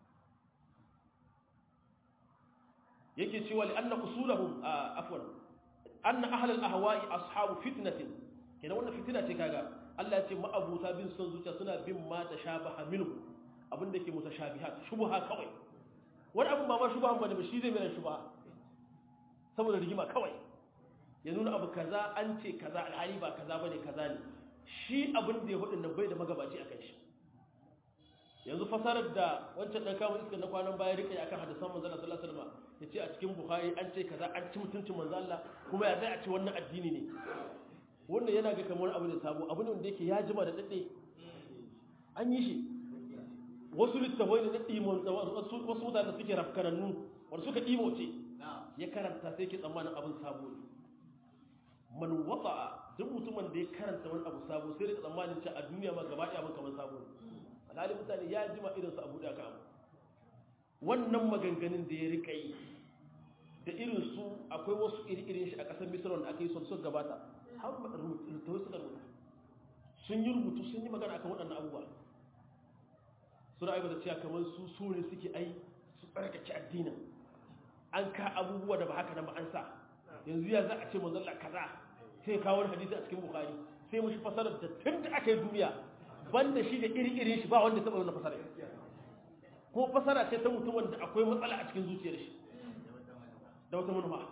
yake cewa li anna usulahum afwan anna ahlul ahwa'i ashabu fitnatin kenan wannan fitina ce kaga Allah ya ce ma'abuta bin son zuciya suna bin ma tashabaha minhu abinda yake mutashabihat shubha kawai wani abun ba ma shubha bane ba shi zai mai shubha saboda rigima kawai ya nuna abu kaza an ce kaza alhali ba kaza bane kaza ne shi abin da ya hudu nan bai da magabaci akan shi yanzu fasarar da wancan dan kawo iska na kwanan baya rike akan hadisan manzo Allah sallallahu alaihi wasallam yace a cikin bukhari an ce kaza an ci mutuncin manzo Allah kuma ya zai a ce wannan addini ne wannan yana ga kamar abu ne sabo abu ne wanda yake ya jima da dade an yi shi wasu littafai ne na dimon wasu mutane da suke rafkanannu wanda suka dimo ce ya karanta sai ke tsammanin abin sabo ne man wata'a duk mutumin da ya karanta wani abu sabo sai da tsammanin cewa a duniya ma gaba ɗaya abin kamar sabo ne alhali mutane ya jima irinsu a buɗe aka abu wannan maganganun da ya rika yi da irinsu akwai wasu iri-irin shi a ƙasar misira wanda aka yi son sun gabata har rubutu suka rubuta sun yi rubutu sun yi magana akan waɗannan abubuwa suna aibata cewa kamar su su ne suke ai su tsarkake addinin an ka abubuwa da ba haka nan ba an sa yanzu ya za a ce manzalla kaza sai kawo hadisi a cikin bukari sai mushi fasarar da tun da aka yi duniya banda shi da iri-irin shi ba wanda taɓa wani fasara ko fasara ce ta mutum wanda akwai matsala a cikin zuciyar shi da wata manufa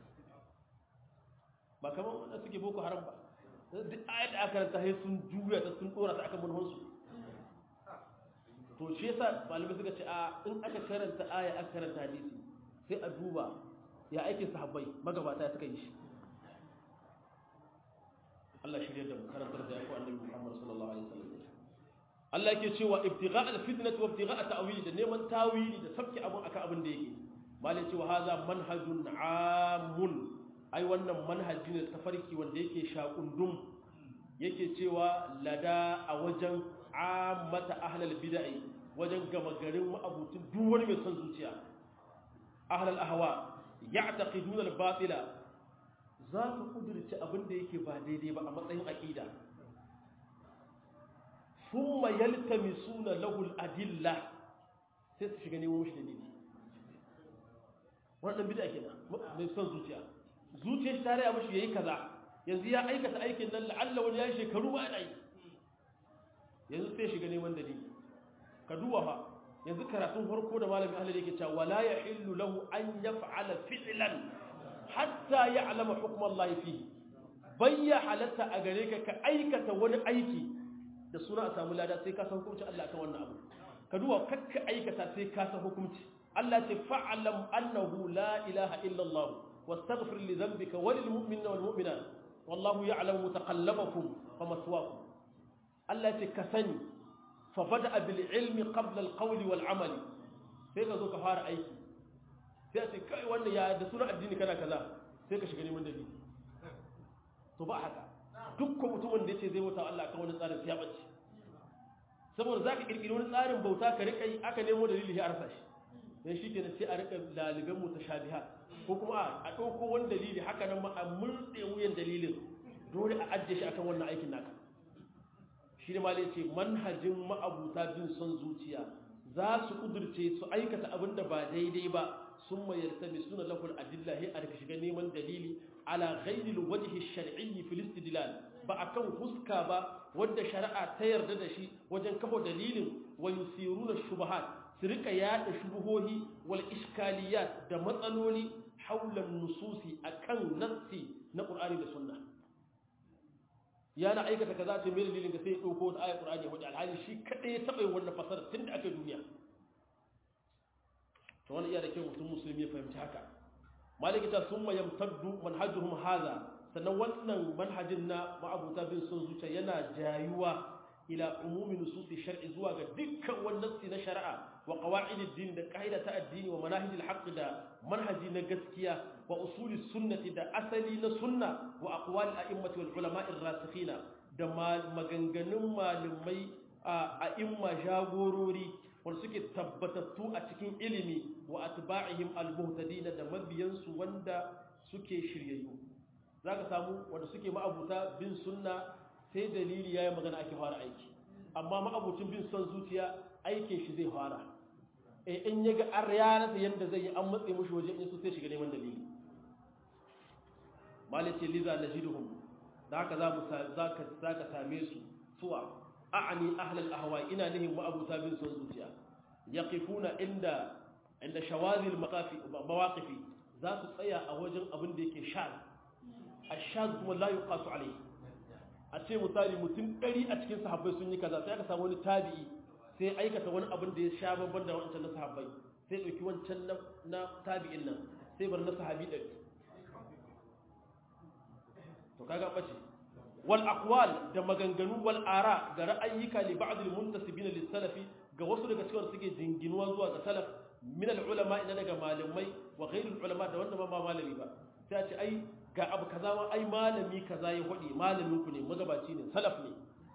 ba kamar wanda suke boko haram ba duk ayat da aka ranta sai sun juya ta sun dora ta akan manufansu to shi yasa malamai suka ce a in aka karanta aya aka karanta hadisi sai a duba ya aikin sahabbai magabata suka yi shi Allah shirya da mu karantar da yaku annabi Muhammad sallallahu alaihi wasallam Allah yake cewa ibtigha' al-fitnah wa ibtigha' ta'wil da neman tawili da sabki abun akan abin da yake malai cewa hadha manhajun amun ai wannan manhaji ne tafarki wanda yake shakundum yake cewa lada a wajen ammata ahlal bid'ah wajen gama garin ma'abutin duk wani mai son zuciya ahlal ahwa ya'taqiduna al-batila za su kudurci abin da yake ba daidai ba a matsayin aqida thumma yaltamisuna lahu al-adilla sai su shiga nemo shi dalili wannan bid'a kenan mai son zuciya zuciyar shi tare ya mishi yayi kaza yanzu ya aikata aikin nan la'alla wani ya shekaru ba ana yi yanzu sai shiga neman dalili ka duba fa yanzu karatun farko da malamin Allah yake cewa wala yahillu lahu an yaf'ala fi'lan hatta ya'lama hukm Allah fihi bayya halatta a gare ka ka aikata wani aiki da suna a samu lada sai ka san hukuncin Allah kan wannan abu ka duba kakka aikata sai ka san hukunci Allah ce fa'alam annahu la ilaha illa Allah wastaghfir li dhanbika wa lil mu'minina wal mu'minat wallahu ya'lamu mutaqallabakum wa maswaakum Allah ce ka sani fa bada bil ilmi qabla al qawli wal amali sai ka zo ka fara aiki sai a ce kai wannan ya da sunan addini kana kaza sai ka shiga neman dalili to ba haka dukkan mutumin da yace zai bauta Allah kan wani tsarin ya bace saboda zaka kirkiri wani tsarin bauta ka rika yi aka nemo dalili ya arsa shi dan shi kenan sai a rika daliban mutashabihat ko kuma a dauko wani dalili haka nan ma a murde wuyan dalilin dole a ajiye shi akan wannan aikin naka shi ne malai ce manhajin ma'abuta bin son zuciya za su kudurce su aikata abin da ba daidai ba sun mayar ta suna laful adilla he a shiga neman dalili ala ghairil wajhi shar'iyyi fil istidlal ba akan huska ba wanda shari'a ta yarda da shi wajen kafa dalilin wa yusiruna shubuhat su rika yada shubuhohi wal iskaliyat da matsaloli haulan nususi akan nassi na qur'ani da sunna ya na aikata kaza ce mai dalilin ga sai ya dauko da ayat qur'ani wanda alhali shi kadai ya taba yin wannan fasara tun da aka duniya to wannan iya da kyau mutum musulmi ya fahimci haka maliki ta summa yamtaddu manhajuhum hadha sannan wannan manhajin na ma'abuta bin sun zuciya yana jayuwa ila umumi nususi shar'i zuwa ga dukkan wannan na shari'a wa qawaidid din da qaida ta addini wa manahijil haqq da manhaji na gaskiya wa usuli sunnati da asali na sunna wa aqwal a'immati wal ulama'ir rasikhina da maganganun malumai a imma jagorori wanda suke tabbatattu a cikin ilimi wa atba'ihim al-muhtadin da mabiyansu wanda suke shiryayyu zaka samu wanda suke ma'abuta bin sunna sai dalili yayin magana ake fara aiki amma ma'abucin bin son zuciya aikin shi zai fara eh in yaga an rayana yanda zai yi an matse mushi waje in su sai shiga neman dalili malice liza najiduhum da haka za mu zaka zaka same su suwa a'ani ahlul ahwa ina nihin ma'abuta bin son zuciya yaqifuna inda inda shawazil maqafi mawaqifi za su tsaya a wajen abin da yake shaz ashaz kuma la yuqasu alayhi a ce misali mutum ɗari a cikin sahabbai sun yi kaza sai aka samu wani tabi'i sai aikata wani abin da ya sha babban da wancan na sahabbai sai ɗauki wancan na tabi'in nan sai bar na sahabi ɗari to kaga ɓace wal aqwal da maganganu wal ara ga ra'ayyuka li ba'd al muntasibin lis salafi ga wasu daga cikin suke jinginuwa zuwa ga salaf min al ulama ina daga malamai wa ghairul ulama da wanda ba malami ba sai a ce ai ga abu kaza ma ai malami kaza ya hudi malamin ku ne magabaci ne salaf ne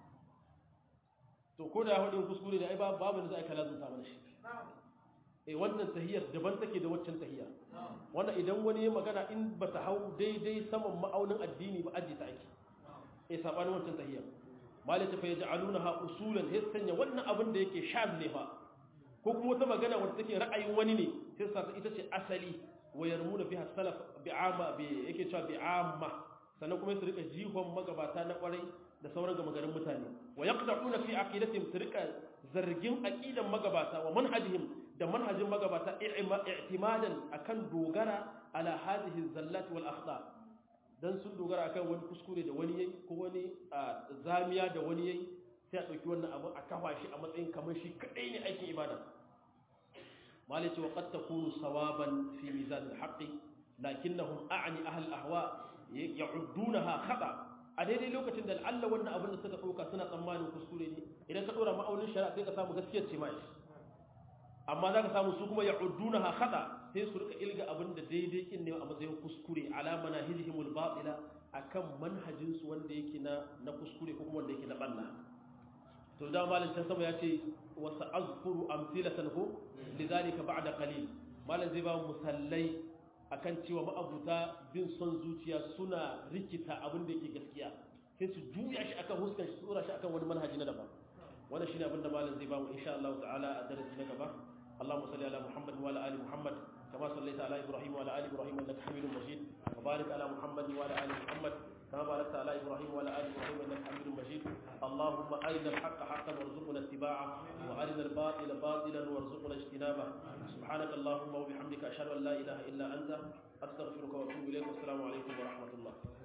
to ko da ya hudin kuskure da ai babu da za a kala zunta mana shi eh wannan tahiyar daban take da waccan tahiyya wannan idan wani ya magana in ba ta hau daidai saman ma'aunin addini ba aji ta ake eh sabanin wancan tahiyya malai ta fa yaj'alunaha usulan sai sanya wannan abin da yake shaz ne fa ko kuma wata magana wanda take ra'ayin wani ne sai sa ita ce asali wayarmuna fiha salaf bi'ama bi yake cewa bi'amma sannan kuma su rika jihon magabata na kwarai da sauran gama garin mutane wa yaqda'una fi aqidatihim su rika zargin aqidan magabata wa manhajihim da manhajin magabata i'timadan akan dogara ala hadhihi zallat wal akhta dan sun dogara akan wani kuskure da wani yayi ko wani zamiya da wani yayi sai a dauki wannan abu a kafa shi a matsayin kamar shi kadai ne aikin ibada مالك وقد تكون صوابا في ميزان الحق لكنهم أعني أهل الأهواء يعدونها خطأ a daidai lokacin da Allah wannan abin da suka ɗauka suna tsammanin kuskure ne idan ka ɗora ma'aunin shari'a sai ka samu gaskiyar ce mai amma za ka samu su kuma ya udduna ha khata sai su rika ilga abin da daidai kin ne a matsayin kuskure ala manahijihimul batila akan manhajin su wanda yake na na kuskure ko kuma wanda yake na banna to da malam can sama ya ce wa sa'azkuru amsilatan hu lidhalika ba'da qalil malam zai ba mu musallai akan cewa ma'abuta bin son zuciya suna rikita abin da yake gaskiya sai su juya shi akan huskan shi tsora shi akan wani manhaji na daban wannan shine abin da malam zai ba mu insha Allah ta'ala a darasi na gaba اللهم صل على محمد وعلى ال محمد كما صليت على ابراهيم وعلى ال ابراهيم انك حميد مجيد وبارك على محمد وعلى ال محمد كما باركت على ابراهيم وعلى ال ابراهيم انك حميد مجيد اللهم ارنا الحق حقا وارزقنا اتباعه وارنا الباطل باطلا وارزقنا اجتنابه سبحانك اللهم وبحمدك اشهد ان لا اله الا انت استغفرك واتوب اليك والسلام عليكم ورحمه الله